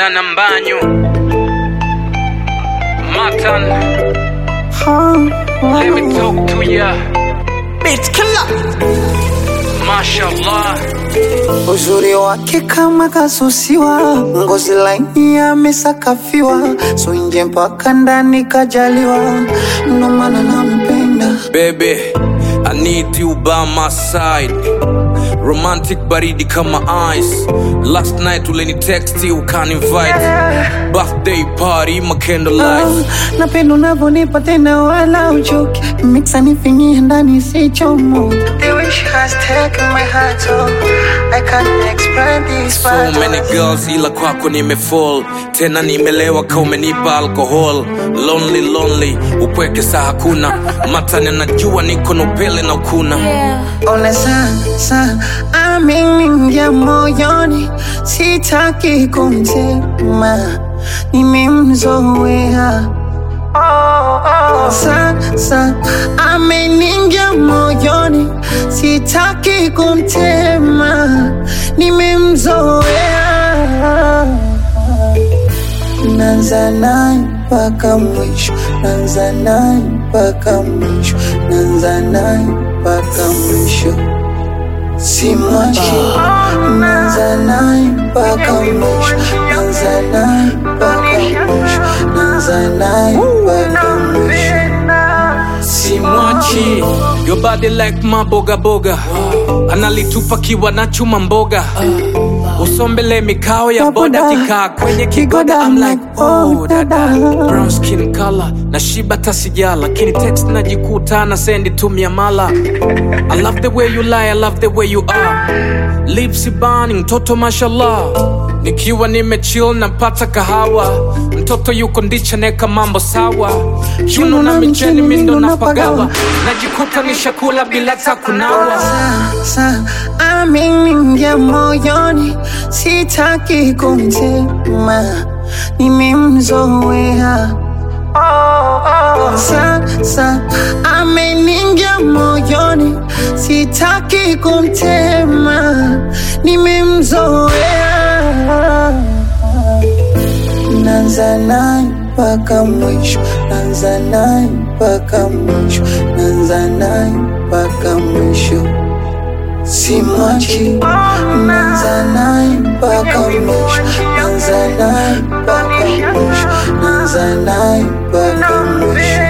Dana Mbanyu Matan Let me talk to ya Beat killer. Mashallah Uzuri wake kama kasusiwa, ngozi laini amesakafiwa, so nje mpaka ndani kajaliwa, ndo maana nampenda. Baby I need you by my side Romantic baridi kama ice Last night uleni text ukani invite Birthday party my candlelight Ah, napenda unavyonipa tena wala uchoki, mixa nifinyie ndani sichomo. The way she has taken my heart, so I can't explain this. So many girls ila kwako nimefall tena nimelewa ka umenipa alcohol lonely lonely upweke saa hakuna matani anajua niko na upele na ukuna Ona sasa ameingia moyoni, sitaki kumtema, nimemzoea. Sasa ameingia moyoni, sitaki kumtema, nimemzoea. Nanza naye mpaka mwisho, nanza naye mpaka mwisho, nanza naye mpaka mwisho, simwachi. Nanza naye mpaka mwisho, nanza naye mpaka mwisho, nanza naye mpaka mwisho, simwachi your body like maboga boga analitupa kiwa na chuma mboga usombele mikao ya boda kikaa kwenye kigoda I'm like oh dada brown skin color na shiba tasija lakini text najikuta na sendi tumia mala I love the way you lie I love the way you are lips burning mtoto mashallah nikiwa nimechill napata kahawa mtoto yuko ndicha neka mambo sawa kiuno na micheni mindo napagawa najikuta nishakula bila takunawa sasa ameingia moyoni, sitaki kumtema, nimemzoea. Sasa ameingia moyoni, sitaki kumtema, nimemzoea. Nanza naye mpaka mwisho, nanza naye mpaka mwisho, nanza naye mpaka mwisho, simwachi. Nanza naye mpaka mwisho, nanza naye mpaka mwisho, nanza naye mpaka mwisho.